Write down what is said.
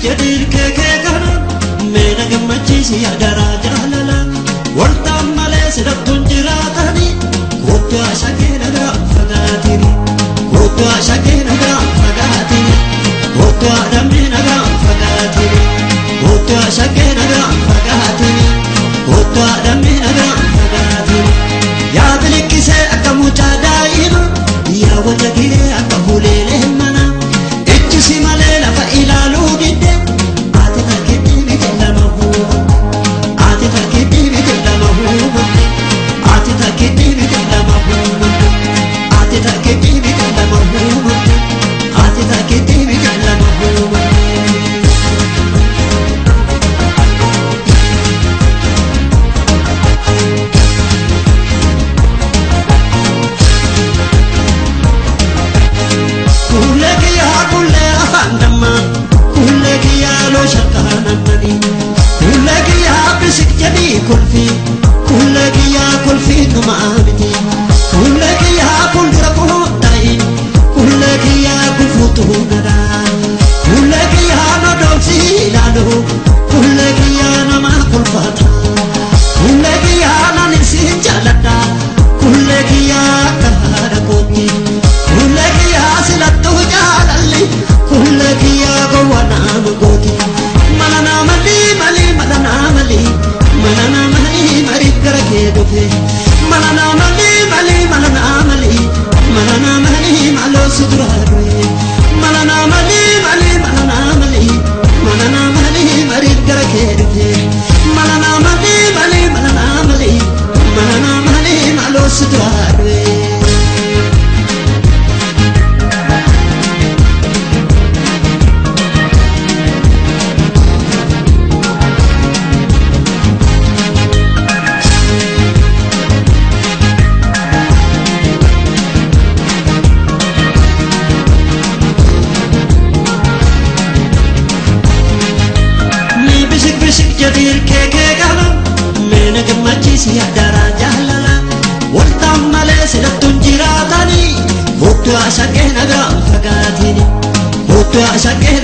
jedhiin keekee kana meena gammachiisi adaraa jaalala waltaan malee sidhattuun jiraatani kootu ashakee nagaa fagaatini kootu ashakee nagaa fagaatini kootu adamni nagaa fagaatini kootu ashakee nagaa fagaatini kootu adamni nagaa fagaatini yaa bilikkisee akka mucaa daa'ima yaa wata giree akka huleelee mana ijjisi malee lafa ilaaluu didde ati takkitti miti lama huuba ati takkitti miti lama huuba ati takkitti miti lama huuba ati takkitti miti lama huuba ati takkitti miti lama huuba. Kulle kiyyaa kulle afaan dammaa kulle kiyyaa loo shakkaa nammanii kulle kiyyaa bisik jedhii kolfii kulle kiyyaa kolfii dhumaa miti kulle kiyyaa fuuldura kunuutta'i kulle kiyyaa kufuutuu nadaa kulle kiyyaa nodoomsi ilaalu kulle kiyyaa nama kolfata kulle kiyyaa nan isin jaaladha kulle kiyyaa akka haadha kootti. Kulle kiyyaa silattuu jaalalli kulle kiyyaa gowwanaan gooti mala naamali mali mala naamali mala naamali mariif gara kee dhufe mala naamali mali mala naamali mala naamali maloo si duraa dhufe mala naamali mali mala naamali mala naamali mariif gara kee dhufe mala naamali mali mala naamali mala naamali maloo si duraa dhufe. Ni bisik bisik jadi keke kana Mena gammachiisi adaraa jaalala Waltaan malee sidhattuun jiraatani Kootu ashaqee nagaa fagaatini Kootu ashaqee